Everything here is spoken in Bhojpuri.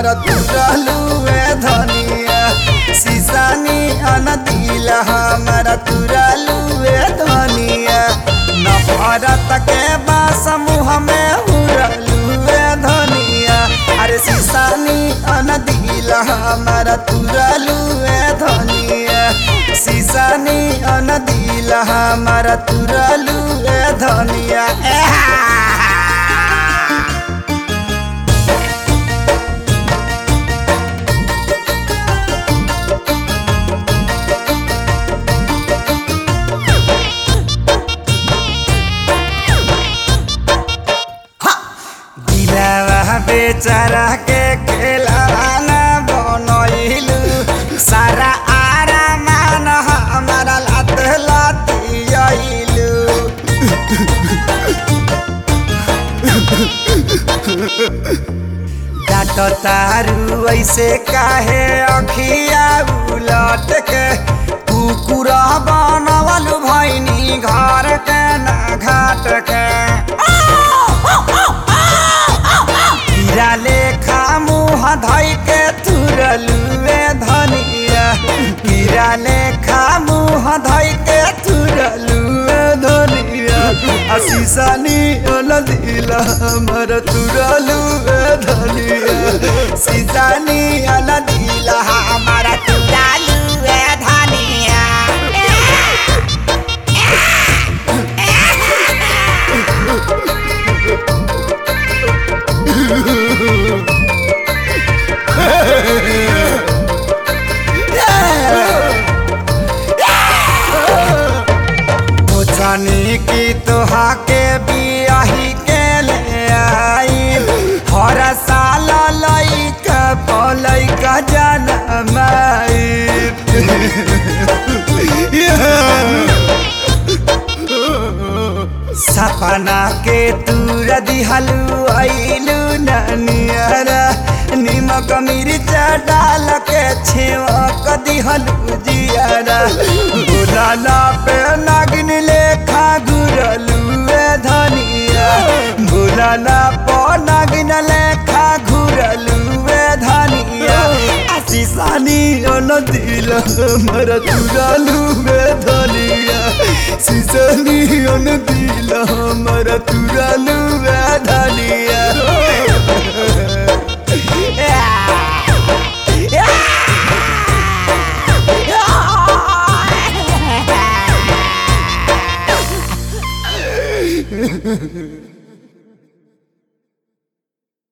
तुरलू ए धनिया सीसानी अन दिल हमारा तुरलू ए धनिया नफरत के बा समूह में उड़लू ए धनिया अरे सीसानी अन दिल हमारा तुरलू ए धनिया सीसानी अन दिल हमारा तुरलू ए धनिया दिलावा बेचारा के खेलाना बनैलू सारा आरामान हमारा लात लातियलू डाट तारू ऐसे काहे अखिया उलट के कुकुर बनवलू भैनी घर के ना घाट के हीरा लेखा मुँह धइ के तुरलुए धनिया हीरा लेखा मुँह धइ के तुरलुए धनिया आशीषानी अनदिल हमर तुरलुए धनिया सीसानी अनदिल हमर तुरलुए धनिया जानी की तोहा के बियाही के ले आई हर साल लइका पलैका जनमाई सपना के तूर दिहलू अइलू ननियरा निमक मिर्च डाल के छेवक दिहलू जियरा बुलाना पे नागिन लेखा घुरलू ए धनिया बुलाना पे नागिन लेखा घुरलू ए धनिया सीसानी अन दिल हमर तुरलू ए धनिया सीसानी अन दिल हमर तुरलू ए धनिया Ha ha ha!